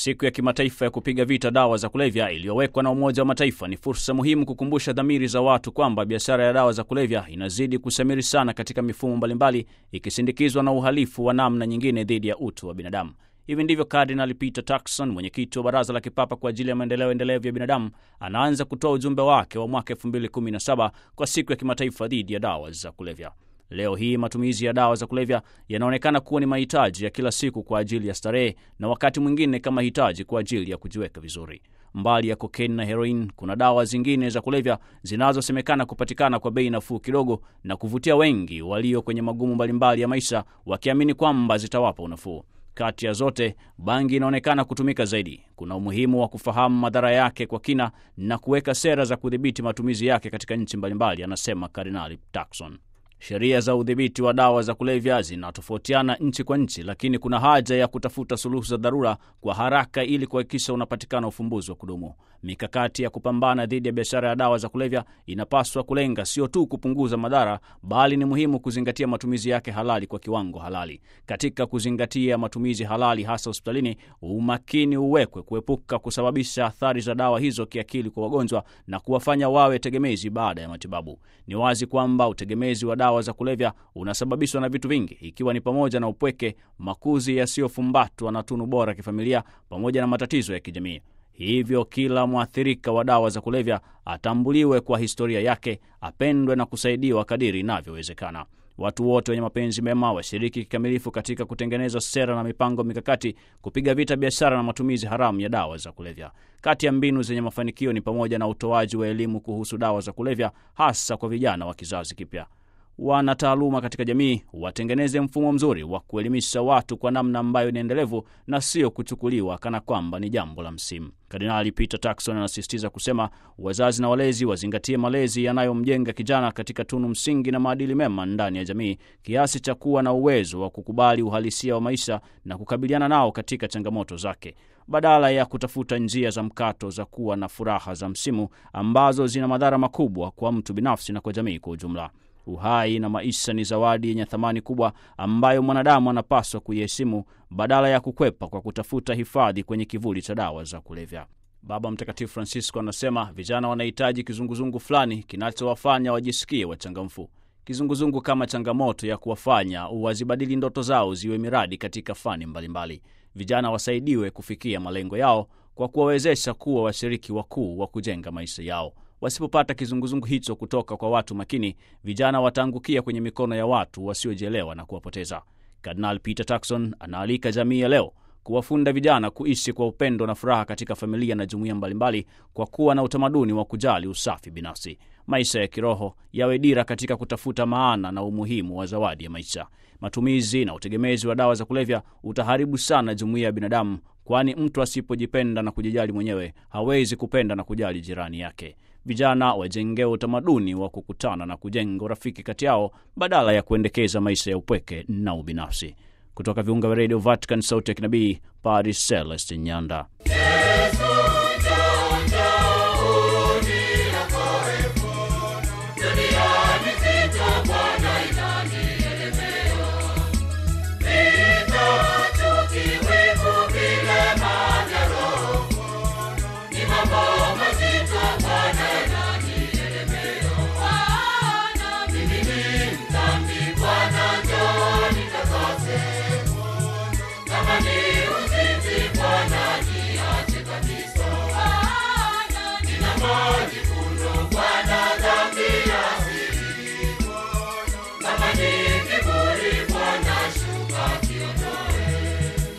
Siku ya kimataifa ya kupiga vita dawa za kulevya iliyowekwa na Umoja wa Mataifa ni fursa muhimu kukumbusha dhamiri za watu kwamba biashara ya dawa za kulevya inazidi kusamiri sana katika mifumo mbalimbali, ikisindikizwa na uhalifu wa namna nyingine dhidi ya utu wa binadamu. Hivi ndivyo Kardinali Peter Turkson, mwenyekiti wa Baraza la Kipapa kwa ajili ya maendeleo endelevu ya binadamu, anaanza kutoa ujumbe wake wa mwaka 2017 kwa siku ya kimataifa dhidi ya dawa za kulevya. Leo hii matumizi ya dawa za kulevya yanaonekana kuwa ni mahitaji ya kila siku kwa ajili ya starehe na wakati mwingine kama hitaji kwa ajili ya kujiweka vizuri. Mbali ya kokaini na heroin, kuna dawa zingine za kulevya zinazosemekana kupatikana kwa bei nafuu kidogo na kuvutia wengi walio kwenye magumu mbalimbali ya maisha, wakiamini kwamba zitawapa unafuu. Kati ya zote, bangi inaonekana kutumika zaidi. Kuna umuhimu wa kufahamu madhara yake kwa kina na kuweka sera za kudhibiti matumizi yake katika nchi mbalimbali, anasema Kardinali Turkson. Sheria za udhibiti wa dawa za kulevya zinatofautiana nchi kwa nchi, lakini kuna haja ya kutafuta suluhu za dharura kwa haraka ili kuhakikisha unapatikana ufumbuzi wa kudumu. Mikakati ya kupambana dhidi ya biashara ya dawa za kulevya inapaswa kulenga sio tu kupunguza madhara, bali ni muhimu kuzingatia matumizi yake halali kwa kiwango halali. Katika kuzingatia matumizi halali, hasa hospitalini, umakini uwekwe kuepuka kusababisha athari za dawa hizo kiakili kwa wagonjwa na kuwafanya wawe tegemezi baada ya matibabu. Ni wazi kwamba utegemezi wa dawa za kulevya unasababishwa na vitu vingi, ikiwa ni pamoja na upweke, makuzi yasiyofumbatwa na tunu bora kifamilia, pamoja na matatizo ya kijamii. Hivyo kila mwathirika wa dawa za kulevya atambuliwe kwa historia yake, apendwe na kusaidiwa kadiri inavyowezekana. Watu wote wenye mapenzi mema washiriki kikamilifu katika kutengeneza sera na mipango mikakati kupiga vita biashara na matumizi haramu ya dawa za kulevya. Kati ya mbinu zenye mafanikio ni pamoja na utoaji wa elimu kuhusu dawa za kulevya, hasa kwa vijana wa kizazi kipya. Wana taaluma katika jamii watengeneze mfumo mzuri wa kuelimisha watu kwa namna ambayo ni endelevu na sio kuchukuliwa kana kwamba ni jambo la msimu. Kardinali Peter Turkson anasisitiza kusema wazazi na walezi wazingatie malezi yanayomjenga kijana katika tunu msingi na maadili mema ndani ya jamii, kiasi cha kuwa na uwezo wa kukubali uhalisia wa maisha na kukabiliana nao katika changamoto zake, badala ya kutafuta njia za mkato za kuwa na furaha za msimu ambazo zina madhara makubwa kwa mtu binafsi na kwa jamii kwa ujumla. Uhai na maisha ni zawadi yenye thamani kubwa ambayo mwanadamu anapaswa kuiheshimu badala ya kukwepa kwa kutafuta hifadhi kwenye kivuli cha dawa za kulevya. Baba Mtakatifu Francisco anasema vijana wanahitaji kizunguzungu fulani kinachowafanya wajisikie wachangamfu. Kizunguzungu kama changamoto ya kuwafanya wazibadili ndoto zao ziwe miradi katika fani mbalimbali mbali. Vijana wasaidiwe kufikia malengo yao kwa kuwawezesha kuwa washiriki wakuu wa kujenga maisha yao. Wasipopata kizunguzungu hicho kutoka kwa watu makini, vijana wataangukia kwenye mikono ya watu wasiojielewa na kuwapoteza. Kardinal Peter Turkson anaalika jamii ya leo kuwafunda vijana kuishi kwa upendo na furaha katika familia na jumuiya mbalimbali, kwa kuwa na utamaduni wa kujali usafi binafsi. Maisha ya kiroho yawe dira katika kutafuta maana na umuhimu wa zawadi ya maisha. Matumizi na utegemezi wa dawa za kulevya utaharibu sana jumuiya ya binadamu, kwani mtu asipojipenda na kujijali mwenyewe hawezi kupenda na kujali jirani yake. Vijana wajengewe utamaduni wa kukutana na kujenga urafiki kati yao badala ya kuendekeza maisha ya upweke na ubinafsi. Kutoka viunga vya redio Vatican, sauti ya kinabii, Paris, Celestin Nyanda. Yesu